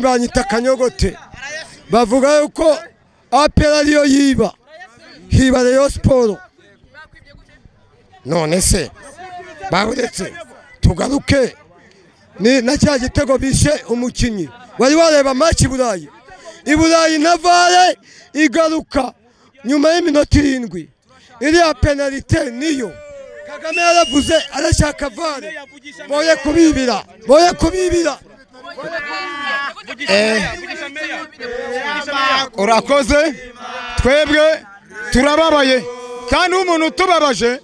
banyita akanyogote bavuga yuko apera ariyo yiba hiba rero siporo none se babonetse tugaruke ni na cya gitego bishe umukinnyi wari wareba maci i burayi i burayi na vare igaruka nyuma y'iminota irindwi iriya penalite niyo kagame yaravuze arashaka vare boye kubibira boye kubibira urakoze twebwe turababaye kandi umuntu utubabaje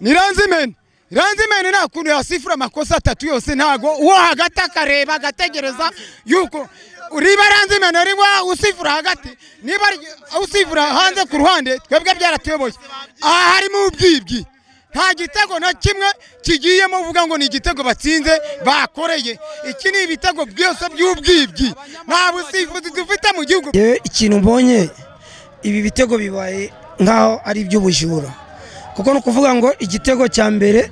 ni ranzimeni ranzimeni nta kuntu yasifura amakosa atatu yose ntago uwo hagati akareba agategereza yuko riba ranzimeni riba usifura hagati niba usifura hanze ku ruhande twebwe byaratuyoboye aha harimo ubwibwi nta gitego na kimwe kigiyemo uvuga ngo ni igitego batsinze bakoreye iki ni ibitego byose by'ubwibwi nta busifuzi dufite mu gihugu yewe ikintu mbonye ibi bitego bibaye nk'aho ari iby'ubujura kuko ni ukuvuga ngo igitego cya mbere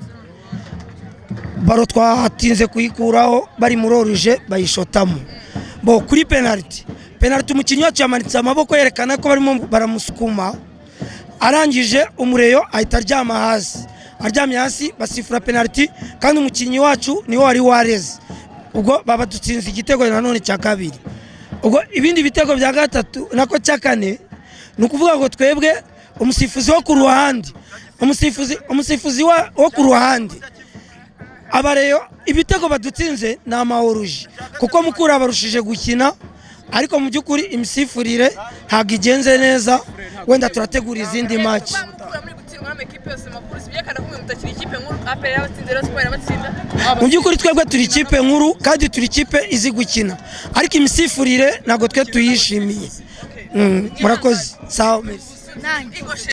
baro twatinze kuyikuraho bari muri oruje bayishotamo bo kuri penaliti penaliti umukinnyi wacu yamanitse amaboko yerekana ko barimo baramusukuma arangije umureyo ahita aryama hasi aryamye hasi basifura penaliti kandi umukinnyi wacu niwo wari wareze ubwo baba dutsinze igitego nanone cya kabiri ubwo ibindi bitego bya gatatu nako cya kane ni ukuvuga ngo twebwe umusifuzi wo ku ruhande umusifuzi umusifuzi wa- wo ku ruhande abareyo ibitego badutsinze ni amaoruje kuko mukuru abarushije gukina ariko mu by'ukuri imisifurire ntabwo igenze neza wenda turategura izindi maci mu by'ukuri twebwe turi ikipe nkuru kandi turi ikipe izi gukina ariko imisifurire ntabwo twe tuyishimiye Mm, murakoze sawa merci